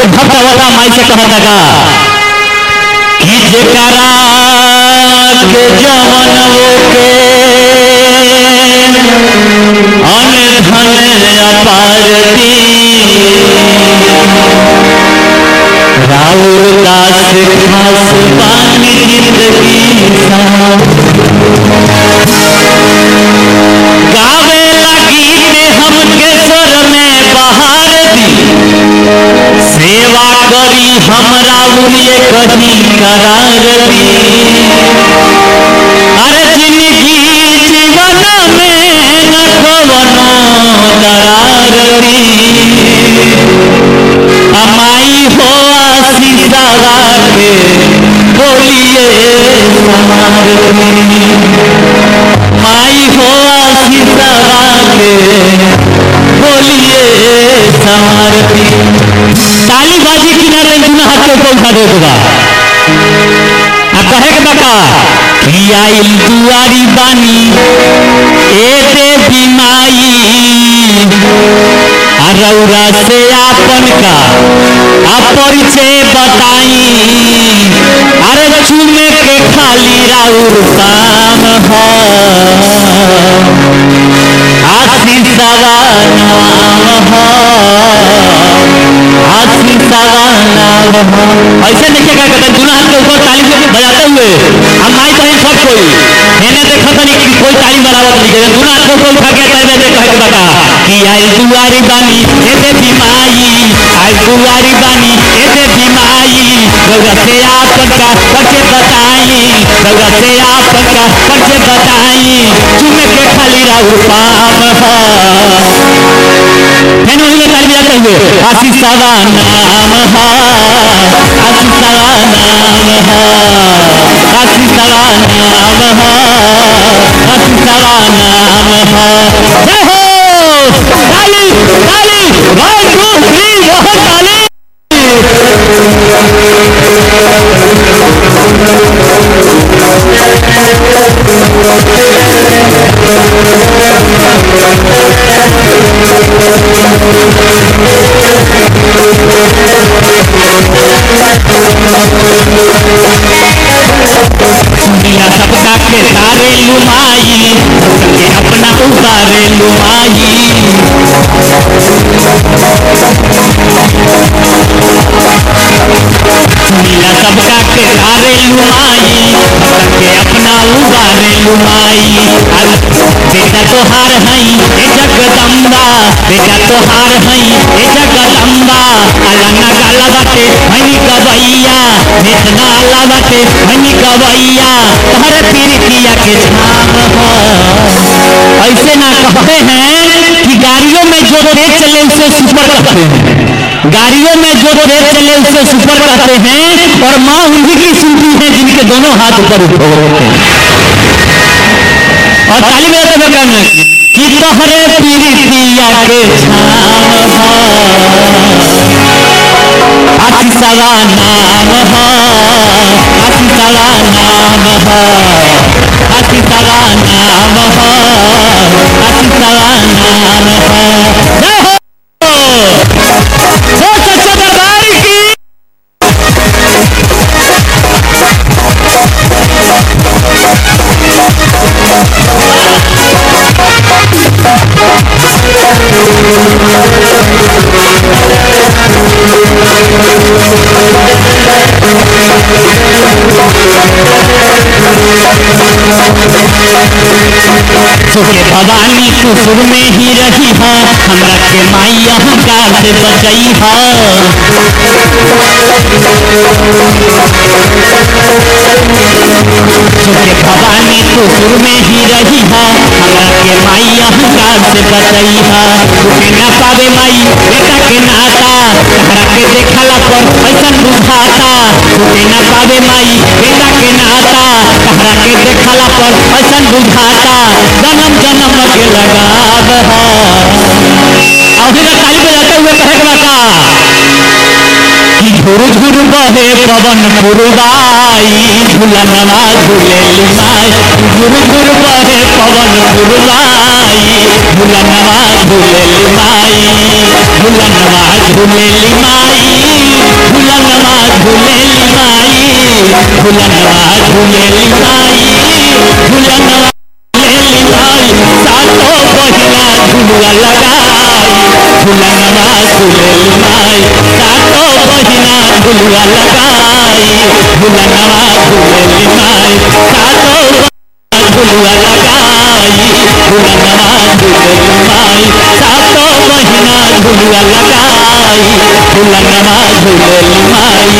एगो भक्त वाला माई से कहता का कि जेकरा के जवन के अन धन अपार दी राउर दास खास पानी जिंदगी गावे लगी ते हमके स्वर में बहार दी सेवा करी हमरा उलिए कहीं करार दी अरे जिंदगी जीवन में न कवनो दरार दी अमाई हो आशीषा के बोलिए समार दी माई हो आशीषा के बोलिए समारती ताली बाजी किनारे दुना हाथ के ऊपर उठा दे दूंगा आ कहे के बका कि आइल दुआरी बानी ए देवी माई आ रौरा से आपन का आ परिचय बताई अरे चूमे के खाली राउर शाम हो आशीषवा नाम हो आशीषवा नाम हो ऐसे देखिए क्या कहते हैं दुल्हा हाथ के ऊपर ताली से बजाते हुए हम माई बहन सब कोई मैंने देखा था नहीं कि कोई ताली बराबर नहीं करे दुल्हा हाथ के ऊपर उठा के ताली बजाते कहे के बता कि आई दुआरी बानी ए देवी माई आई दुआरी बानी ए देवी माई रउआ से आपन का परिचय बताई रउआ से आपन का परिचय बताई चुमे के खाली राहु पाम हो फिर उन्हीं में ताली बजाते हुए आशीषवा नाम हो आशीषवा नाम हो आशीषवा नाम हो आशीषवा नाम हो जय हो ताली ताली वन टू थ्री बहुत ताली दुनिया सबका के तारे लुमाई सबके अपना उतारे लुमाई दुनिया सबका के तारे लुमाई सबके अपना उतारे लुमाई अरे बेटा तोहार हई ए जगदम्बा बेटा तोहार हई ए जगदम्बा अलना गाला बाटे हई गवैया इतना अल्लाह बाटे हई गवैया तोहरे पीरितिया के छाम हो ऐसे ना कहते हैं कि गाड़ियों में जो तेज चले उसे सुपर कहते हैं गाड़ियों में जो तेज चले उसे सुपर कहते हैं और माँ उन्हीं की सुनती है जिनके दोनों हाथ ऊपर उठे होते हैं और ताली बजाते हुए कहना कि तोहरे पीरितिया के छाम हो आशीषवा नाम हो आशीषवा नाम हो आशीषवा नाम हो आशीषवा नाम हो जय हो वो सच्चे दरबार की सुखे भवानी कुसुर में ही रही है हमरा के माई अहंकार से बचई है सुखे भवानी कुसुर में ही रही है हमरा के माई अहंकार से बचई है सुखे न पावे माई बेटा के नाता हमरा के देखला पर ऐसन बुझाता सुखे न पावे माई बेटा के नाता हमरा के देखला पर ऐसन बुझाता जन्म जन्म के लगाव है और फिर ताली बजाते हुए कहे के बता कि झुर झुर बहे पवन पुरवाई झुलनवा झुलेली माई झुर झुर बहे पवन पुरवाई झुलनवा झुलेली माई झुलनवा झुलेली माई झुलनवा झूलेली माई झुलनवा झूलेली माई सातो बहिना झुलुआ लगाई झुलनवा झूलेली माई सातो बहिना झुलुआ लगाई झुलनवा झूलेली माई सातो झुलुआ लगाई झुलनवा झूलेली माई सातो बहिना झुलुआ लगाई झुलनवा झूलेली माई